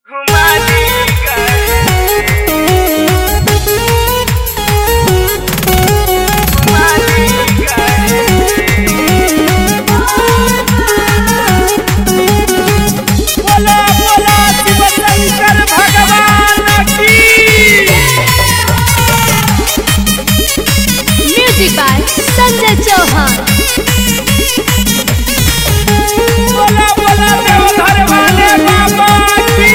बोला बोला शिव शंकर भगवान की म्यूजिक बाय संजय चौहान बोला बोला देवघर वाले बाबा की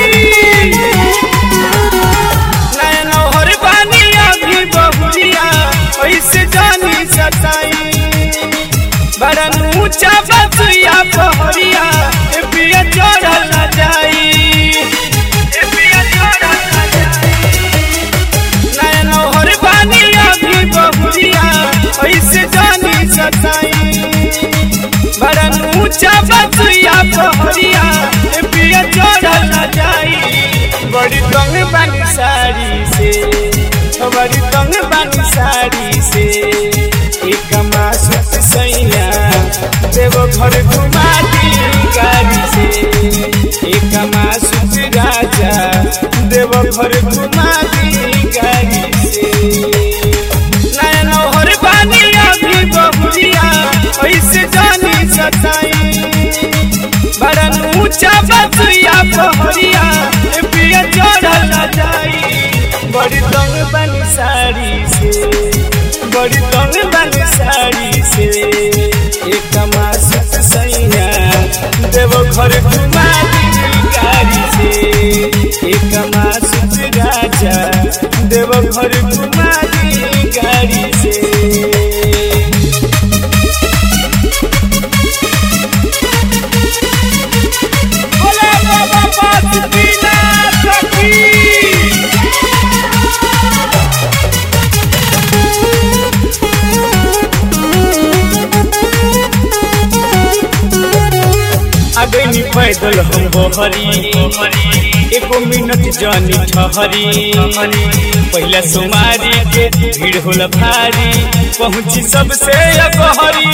नयन हर बानी अभी बहुरिया ऐसे जानी सताई बड़ा ऊंचा बसुया पहरिया ए पिया चढ़ल न जाई ए पिया चढ़ल न जाई नयन हर बानी अभी बहुरिया ऐसे जानी सताई बड़ा ऊंचा बसुया पहरिया ए पिया चढ़ल न जाई बड़ी तंग बानी साड़ी से ओ बड़ी तंग बानी साड़ी से एक मासुत सैया देव घर घुमा दी गाड़ी से एक मासुत राजा देव घर घुमा दी गाड़ी से नयन हर बानी अभी बहुरिया ऐसे जानी सताई बड़ा ऊंचा बसुया पहरिया ए पिया चढ़ल न जाई बड़ी तंग बनी साड़ी से बड़ी तंग बनी साड़ी से एक मासुत सैया देव घर घुमा दी गाड़ी से एक मासुत राजा देव घर घुमा दी गाड़ी से बोला बाबा बासुकीनाथ की अगनी पैदल हम बहरी एको मिनट जानी ठहरी पहला सोमारी के भीड़ होला भारी पहुंची सबसे अगहरी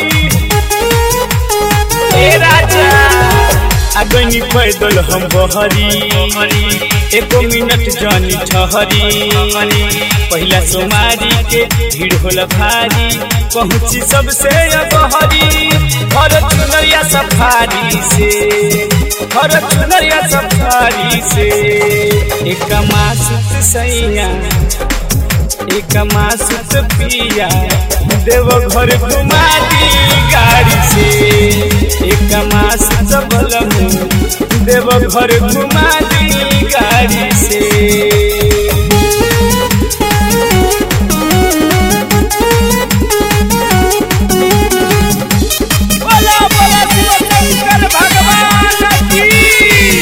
ए राजा अगनी पैदल हम बहरी एको मिनट जानी ठहरी पहला सोमारी के भीड़ होला भारी पहुंची सबसे अगहरी घर चुनरिया सफारी से घर चुनरिया सफारी से एक मासुत सैया एक मासुत पिया देव घर घुमा दी गाड़ी से एक मासुत बलमु देव घर घुमा दी गाड़ी से बोला बोला शिव शंकर भगवान की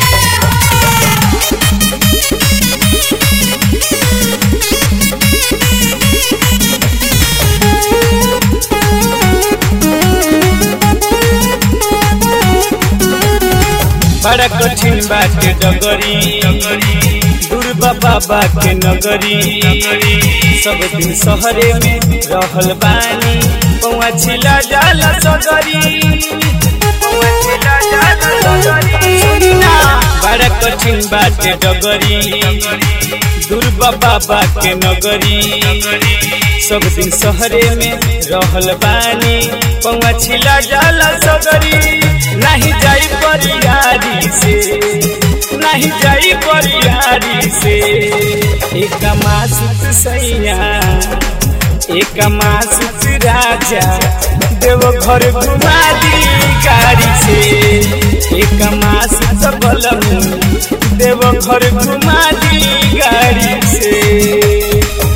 बड़ा कठिन बाटे डगरी दुर्बा बाबा के नगरी सब दिन शहरे में रहल बानी पौआ छिला जाला सगरी पौआ छिला जाला सगरी बड़ा कठिन बाटे डगरी दुर्बा बाबा के नगरी सब दिन शहरे में रहल बानी पौआ छिला जाला सगरी नहीं जाई परियारी से नहीं जाई परियारी से एक मासुत सैया एक मासुत राजा देव घर घुमा दी गाड़ी से एक मासुत बलमु देव घर घुमा दी गाड़ी से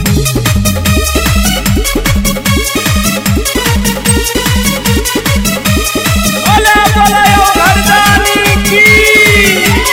बोला बोला यो घरदानी की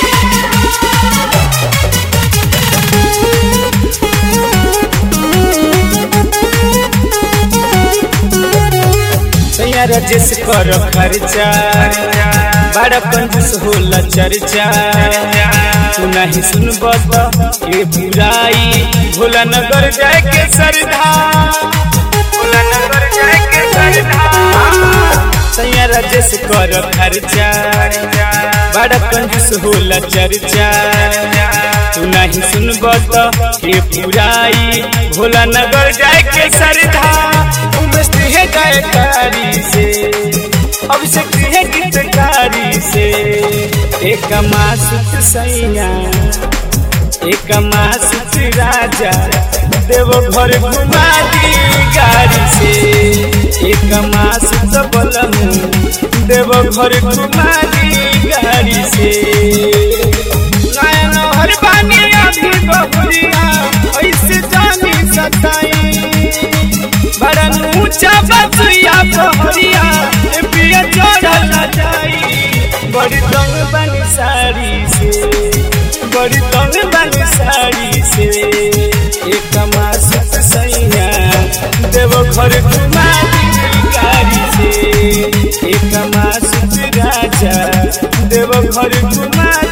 सैया राजेश कर खर्चा बड़ा कंजूस होला चर्चा तू नहीं सुनब ये बुराई भोला नगर जाए के सरधा भोला नगर जाए के सरधा सैया राजेश कर खर्चा बड़ा कंजूस होला चर्चा तू नहीं सुनब तो के पुराई भोला नगर जाए के सरधा उमेश है गायकारी से अभिषेक है गीतकारी से एक मासुत सैया एक मासुत राजा देव घर घुमा दी गाड़ी से एक मासुत बलम देव घर घुमा दी गाड़ी से नयन हर बानी अभी बहुरिया ऐसे जानी सताई बड़ा ऊंचा बसुया पहरिया ए पिया चढ़ल न जाई बड़ी तंग बनी साड़ी से बड़ी तंग बनी साड़ी से एक मासुत सैया देव घर घुमा दी गाड़ी से एक मासुत राजा देव घर घुमा